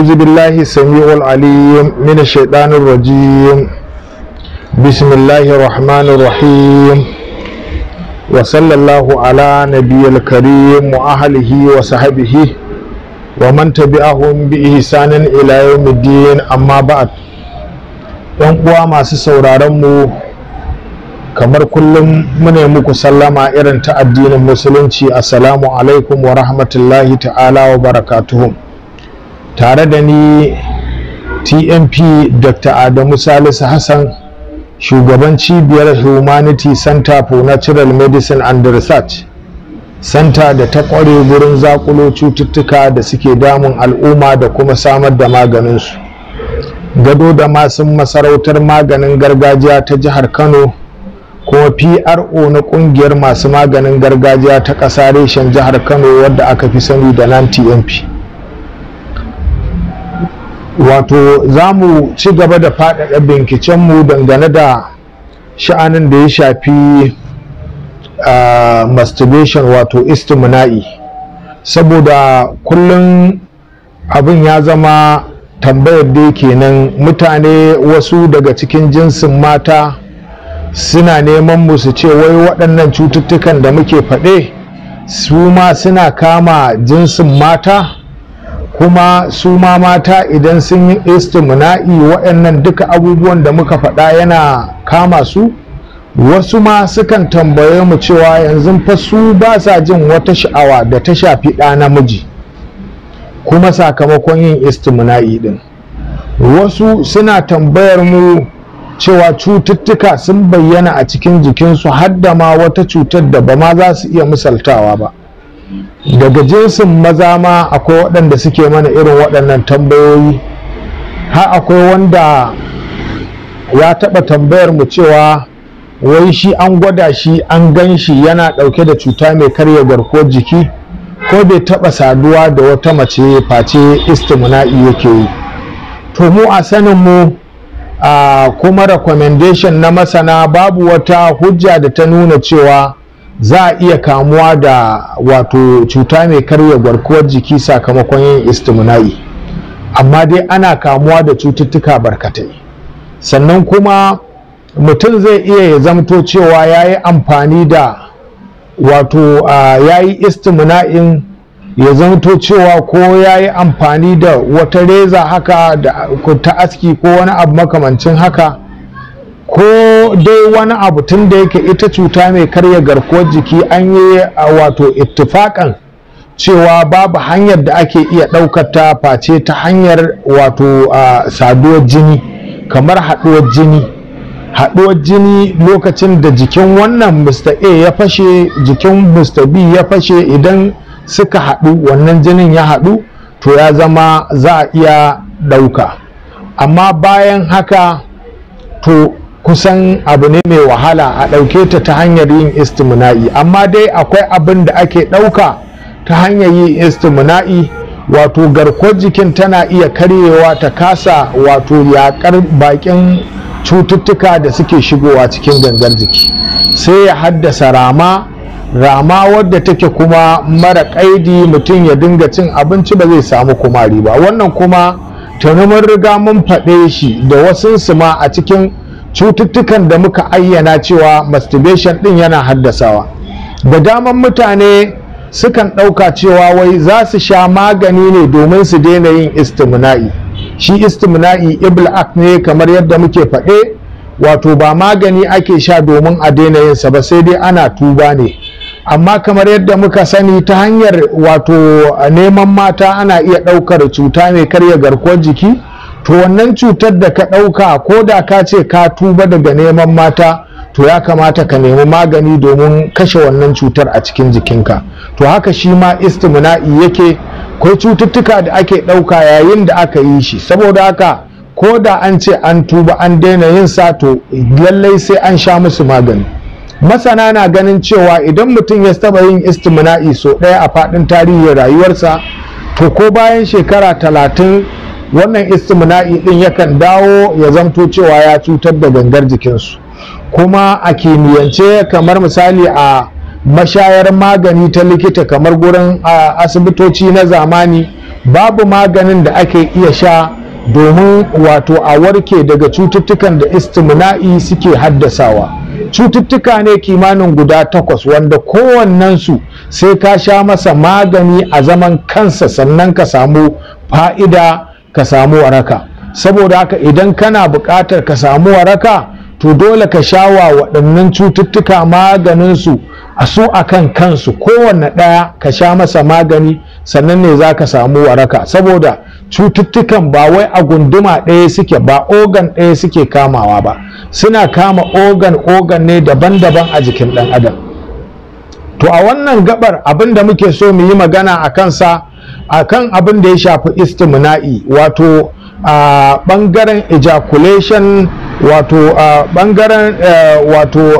أعوذ بالله السميع العليم من الشيطان الرجيم بسم الله الرحمن الرحيم وصلى الله على نبي الكريم وأهله وصحبه ومن تبعهم بإحسان إلى يوم الدين أما بعد ‘yan uwa masu sauraron mu kamar kullum mune muku sallama irin ta addinin musulunci assalamu alaikum wa rahmatullahi ta'ala wa barakatuhum tare da ni tmp dr adamu salisu hassan shugaban cibiyar humanity center for natural medicine and research center da ta kware gurin zakulo cututtuka da suke damun al'umma da kuma samar da maganinsu gado da masu masarautar maganin gargajiya ta jihar kano kuma pro na kungiyar masu maganin gargajiya ta ƙasa reshen jihar kano wadda aka fi sani da nan tmp wato za mu ci gaba da faɗaɗa binkicenmu dangane da sha'anin da ya shafi uh, masturbation wato istimna'i saboda kullum abin ya zama tambayar da kenan mutane wasu daga cikin jinsin mata suna neman mu su ce wai waɗannan cututtukan da muke faɗe su ma suna kama jinsin mata kuma su ma mata idan sun yi istimna'i waɗannan duka abubuwan da muka faɗa yana kama su wasu ma sukan tambaye mu cewa yanzu fa su ba sa jin wata sha'awa da ta shafi ɗa namiji kuma sakamakon yin istimna'i ɗin wasu suna tambayar mu cewa cututtuka sun bayyana a cikin jikinsu har da ma wata cutar da ba ma za su iya misaltawa ba daga jinsin maza ma akwai waɗanda suke mana irin waɗannan tambayoyi har akwai wanda ya taɓa tambayar mu cewa wai shi an gwada shi an gan shi yana ɗauke da cuta mai karya garkuwar jiki ko bai taɓa saduwa da wata mace face istimna'i yake yi to mu a sanin mu a kuma recommendation na masana babu wata hujja da ta nuna cewa za a iya kamuwa da wato cuta mai karya garkuwar jiki sakamakon yin istimna'i amma dai ana kamuwa da cututtuka barkatai sannan kuma mutum zai iya ya zamto cewa ya yi amfani da wato ya yi istimna'in ya zamto cewa ko ya yi amfani da wata reza haka da ta aski ko wani abu makamancin haka ko dai wani abu tun da yake ita cuta mai karya garkuwar jiki an yi wato ittifakan cewa babu hanyar da ake iya ɗaukar ta face ta hanyar wato saduwar jini kamar haɗuwar jini haɗuwar jini lokacin da jikin wannan mr a ya fashe jikin mr b ya fashe idan suka haɗu wannan jinin ya haɗu to ya zama za a iya ɗauka amma bayan haka to kusan abu ne mai wahala a ɗauke ta ta hanyar yin istimna'i amma dai akwai abin da ake ɗauka ta hanyar yin istimna'i wato garkuwar jikin tana iya karyewa ta kasa wato yaƙar bakin cututtuka da suke shigowa cikin gangar jiki sai ya haddasa rama rama wadda take kuma mara ƙaidi mutum ya dinga cin abinci ba zai samu kumari ba wannan kuma tuni mun riga mun faɗe shi da wasu ma a cikin cututtukan da muka ayyana cewa masturbation ɗin yana haddasawa da daman mutane sukan ɗauka cewa wai za su sha magani ne domin su daina yin istimna'i shi istimna'i iblak ne kamar yadda muke faɗe wato ba magani ake sha domin a daina yinsa ba sai dai ana tuba ne amma kamar yadda muka sani ta hanyar wato neman mata ana iya ɗaukar cuta mai karya garkuwar jiki to wannan cutar da ka ɗauka ko da ka ce ka tuba daga neman mata to ya kamata ka nemi magani domin kashe wannan cutar a cikin jikinka to haka shi ma istimna'i yake akwai cututtuka da ake ɗauka yayin da aka yi shi saboda haka ko da an ce an tuba an daina yin sa to lallai sai an sha musu magani masana na ganin cewa idan mutum ya taba yin istimna'i so ɗaya a faɗin tarihin rayuwarsa to ko bayan shekara talatin wannan istimna'i ɗin yakan dawo ya zamto cewa ya cutar da gangar jikinsu kuma a kimiyyance kamar misali a mashayar magani ta likita kamar gurin asibitoci na zamani babu maganin da ake iya sha domin wato a warke daga cututtukan da istimna'i suke haddasawa cututtuka ne kimanin guda takwas wanda kowannensu sai ka sha masa magani a zaman kansa sannan ka samu fa'ida ka samu waraka saboda haka idan kana buƙatar ka samu waraka to dole ka sha wa waɗannan cututtuka maganinsu a su a kan kansu kowanne ɗaya ka sha masa magani sannan ne za ka samu waraka saboda cututtukan ba wai a gunduma ɗaya suke ba organ ɗaya suke kamawa ba suna kama organ organ ne daban-daban a jikin ɗan adam to a wannan gabar abin da muke so mu yi magana a kansa a kan abin da ya shafi istimna'i wato a ɓangaren ejaculation wato a ɓangaren wato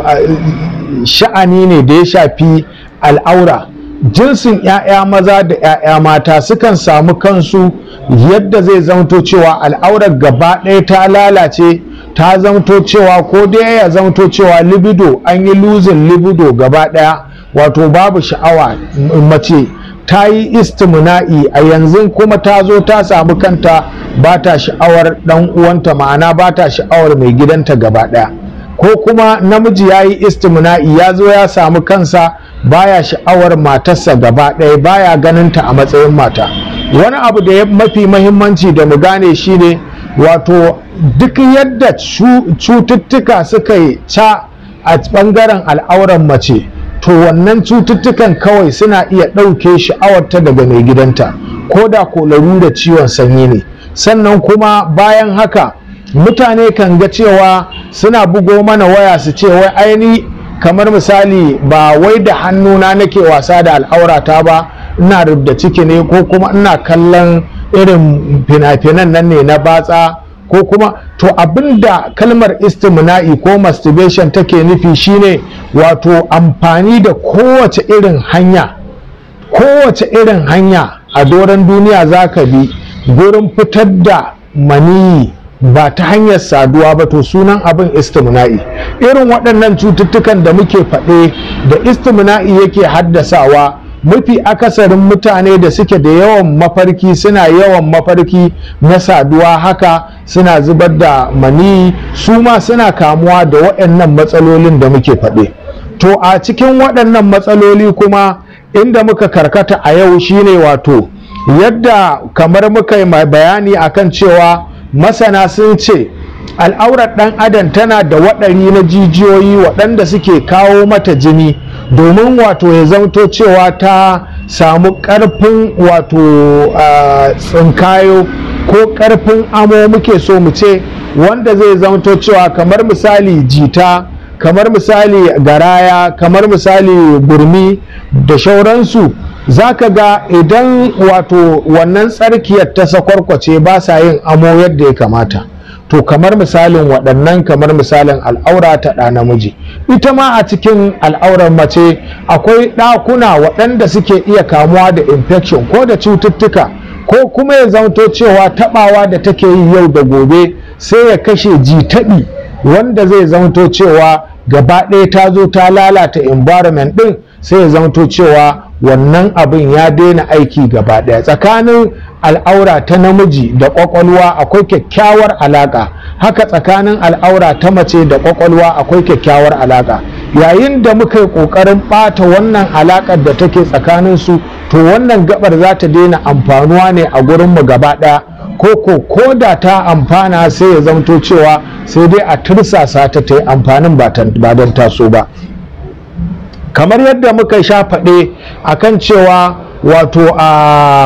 sha'ani ne da ya shafi al'aura jinsin 'ya'ya maza da 'ya'ya mata sukan samu kansu yadda zai zamto cewa al'aurar gaba ɗaya ta lalace ta zamto cewa ko dai ya zamto cewa libido an yi luzin libido gaba ɗaya wato babu sha'awa mace ta yi istimna'i a yanzu kuma ta zo ta samu kanta ba ta sha'awar ɗan uwanta ma'ana ba ta sha'awar mai gidanta gaba ɗaya ko kuma namiji ya yi istimna'i ya zo ya samu kansa baya sha'awar matarsa gaba ɗaya baya ganinta a matsayin mata wani abu da ya mafi mahimmanci da mu gane shine wato duk yadda cututtuka suka yi ca a ɓangaren al'auran mace to wannan cututtukan kawai suna iya ɗauke sha'awarta daga mai gidanta ko da ko da ciwon sanyi ne sannan kuma bayan haka mutane kan ga cewa suna bugo mana waya su ce wai aini kamar misali ba wai da hannuna nake wasa da al'aurata ba ina rubda ciki ne ko kuma ina kallon irin fina-finan nan ne na batsa ko kuma to abinda kalmar istimna'i ko masturbation take nufi shine wato amfani da kowace irin hanya kowace irin hanya a doron duniya za ka bi gurin fitar da maniyi ba ta hanyar saduwa ba to sunan abin istimna'i irin waɗannan cututtukan da muke faɗe da istimna'i yake haddasawa mafi akasarin mutane da suke da yawan mafarki suna yawan mafarki na saduwa haka suna zubar da mani su ma suna kamuwa da waɗannan matsalolin da muke faɗe to a cikin waɗannan matsaloli kuma inda muka karkata a yau shine wato yadda kamar muka yi bayani akan cewa masana sun ce al'aurar ɗan adam tana da waɗari na jijiyoyi waɗanda suke kawo mata jini domin wato ya zamto cewa ta samu ƙarfin wato tsinkayo ko ƙarfin amo muke so mu ce wanda zai zamto cewa kamar misali jita kamar misali garaya kamar misali gurmi da shauransu za ka ga idan wato wannan tsarkiyar ta sakwarkwace ba sa yin amo yadda ya kamata to kamar misalin waɗannan kamar misalin al'aura ta ɗa namiji ita ma a cikin al'aurar mace akwai ɗakuna waɗanda suke iya kamuwa da infection ko da cututtuka ko kuma ya zamto cewa taɓawa da take yi yau da gobe sai ya kashe jitaɓi wanda zai zamto cewa gaba ɗaya ta zo ta lalata environment ɗin sai ya zamto cewa wannan abin ya daina aiki gaba ɗaya tsakanin al'aura ta namiji da ƙwaƙwalwa akwai kyakkyawar alaƙa haka tsakanin al'aura ta mace da ƙwaƙwalwa akwai kyakkyawar alaƙa yayin da muka yi ƙoƙarin ɓata wannan alaƙar da take tsakanin su to wannan gabar za ta daina amfanuwa ne a gurinmu gaba ɗaya ko ko ko da ta amfana sai ya zamto cewa sai dai a tursasa ta ta yi amfanin ba don taso ba kamar yadda muka sha faɗe a kan cewa wato a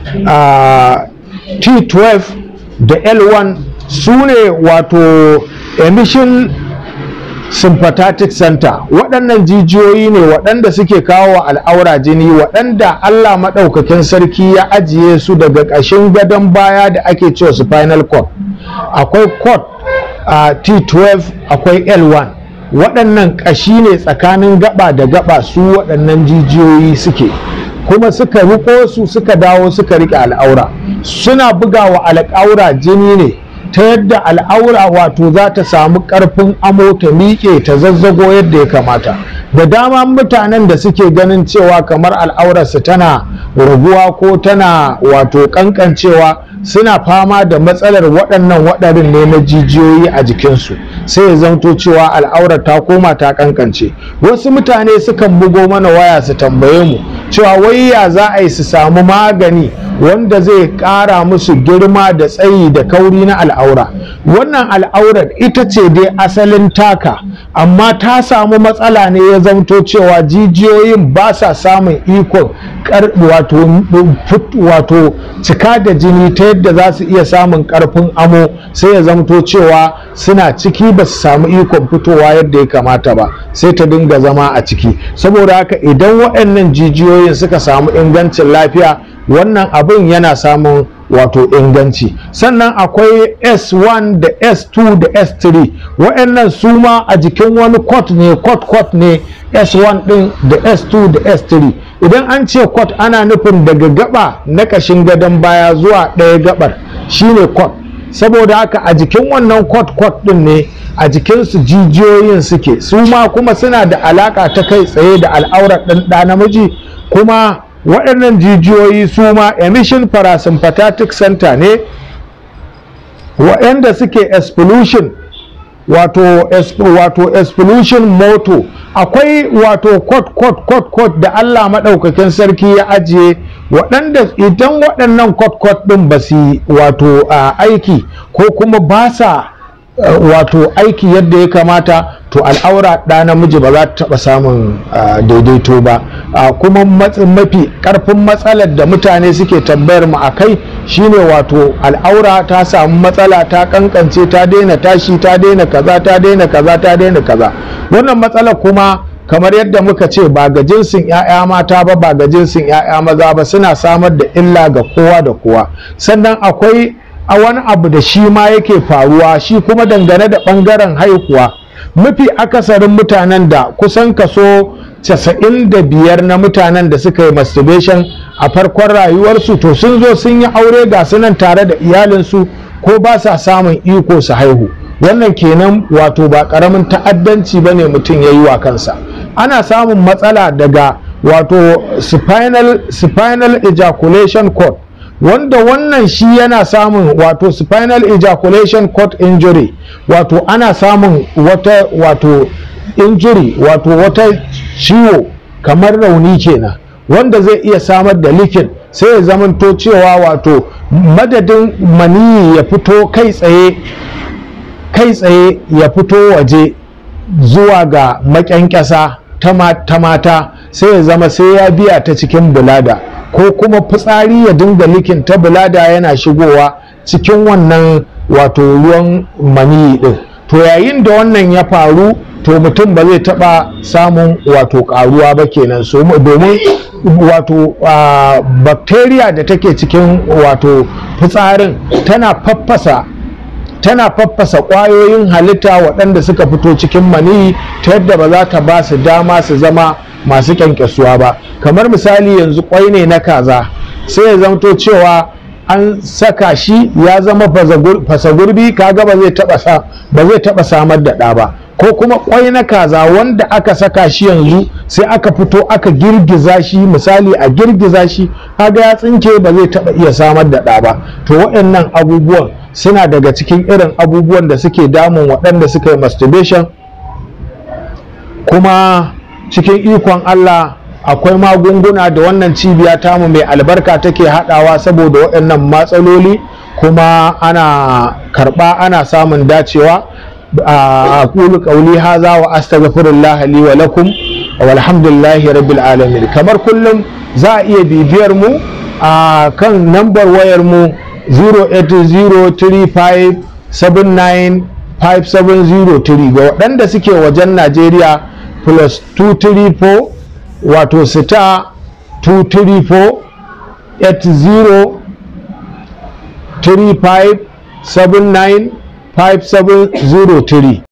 t12 da l1 su ne wato emission sympathetic center waɗannan jijiyoyi ne waɗanda suke kawo wa al'aura jini waɗanda allah maɗaukakin sarki ya ajiye su daga ƙashin gadon baya da ake cewa spinal cord akwai cord a t12 akwai l1 waɗannan ƙashi ne tsakanin gaba da gaba su waɗannan jijiyoyi suke kuma suka riko su suka dawo suka riƙe al'aura suna bugawa al'aura jini ne ta yadda al'aura wato za ta samu ƙarfin amo ta miƙe ta zazzago yadda ya kamata da dama mutanen da suke ganin cewa kamar al'aurarsu tana raguwa ko tana wato kankancewa suna fama da matsalar waɗannan waɗarin ne na jijiyoyi a jikinsu sai ya zanto cewa al'aurar ta koma ta kankance wasu mutane sukan bugo mana waya su tambaye mu cewa wai ya za a yi su samu magani wanda zai ƙara musu girma da tsayi da kauri na al'aura wannan al'aurar ita ce dai asalin taka amma ta samu matsala ne ya zamto cewa jijiyoyin ba sa samun ikon wato cika da jini ta yadda za su iya samun karfin amo sai ya zamto cewa suna ciki ba su samu ikon fitowa yadda ya kamata ba sai ta dinga zama a ciki saboda haka idan waɗannan jijiyoyin suka samu ingancin lafiya wannan abin yana samun wato inganci sannan akwai s1 da s2 da s3 waɗannan su ma a jikin wani kwat ne kwat kwat ne s1 ɗin da s2 da s3 idan an ce kwat ana nufin daga gaba na ƙashin gadon baya zuwa ɗaya gabar shine kwat saboda haka a jikin wannan kwat kwat ɗin ne a jikinsu jijiyoyin suke su ma kuma suna da alaƙa ta kai tsaye da al'aurar ɗan ɗa namiji kuma waɗannan jijiyoyi su ma emission parasympathetic center ne waɗanda suke expulsion wato wato expulsion moto akwai wato kot kot kot kot da Allah maɗaukakin sarki ya ajiye waɗanda idan waɗannan kot kot ɗin ba su wato aiki ko kuma ba sa wato aiki yadda ya kamata to al'aura ɗa namiji ba za ta taɓa samun daidaito ba kuma mafi ƙarfin matsalar da mutane suke tambayar mu a kai shine wato al'aura ta samu matsala ta kankance ta daina tashi ta daina kaza ta daina kaza ta daina kaza wannan matsalar kuma kamar yadda muka ce ba ga jinsin 'ya'ya mata ba ba ga jinsin 'ya'ya maza ba suna samar da illa ga kowa da kowa sannan akwai a wani abu da shi ma yake faruwa shi kuma dangane da ɓangaren haihuwa mafi akasarin mutanen da kusan kaso 95 na mutanen da suka yi masturbation a farkon rayuwarsu to sun zo sun yi aure ga sunan tare da iyalinsu ko ba sa samun iko su haihu wannan kenan wato ba karamin ta'addanci ba ne mutum ya yi wa kansa ana samun matsala daga wato spinal, spinal ejaculation cord wanda wannan shi yana samun wato spinal ejaculation cord injury wato ana samun wata wato injury wato wata ciwo kamar rauni kenan wanda zai iya samar da likin sai ya zamanto cewa wato madadin maniyi ya fito kai tsaye kai tsaye ya fito waje zuwa ga makyankyasa ta mata sai ya zama sai ya biya ta cikin bulada ko kuma fitsari ya dinga likin ta bulada yana shigowa cikin wannan wato ruwan maniyi din to yayin da wannan ya faru to mutum ba zai taba samun wato karuwa ba kenan so domin wato bacteria da take cikin wato fitsarin tana faffasa tana faffasa ƙwayoyin halitta waɗanda suka fito cikin maniyi ta yadda ba za ta ba su dama su zama masu kyankyasuwa ba kamar misali yanzu kwai ne na kaza sai ya zamto cewa an saka shi ya zama fasa gurbi kaga ba zai taba sa ba zai taba samar da ɗa ba ko kuma kwai na kaza wanda aka saka shi yanzu sai aka fito aka girgiza shi misali a girgiza shi kaga ya tsinke ba zai taba iya samar da ɗa ba to waɗannan abubuwan suna daga cikin irin abubuwan da suke damun waɗanda suka yi masturbation kuma cikin ikon Allah akwai magunguna da wannan cibiya tamu mai albarka take haɗawa saboda waɗannan matsaloli kuma ana karɓa ana samun dacewa a kulu ƙauli haza wa astaghfirullah li wa lakum walhamdulillahi rabbil alamin kamar kullum za a iya bibiyar mu a kan nambar wayar mu 08035795703 ga waɗanda suke wajen Najeriya plus 234 wato star 234 80 35 79 5703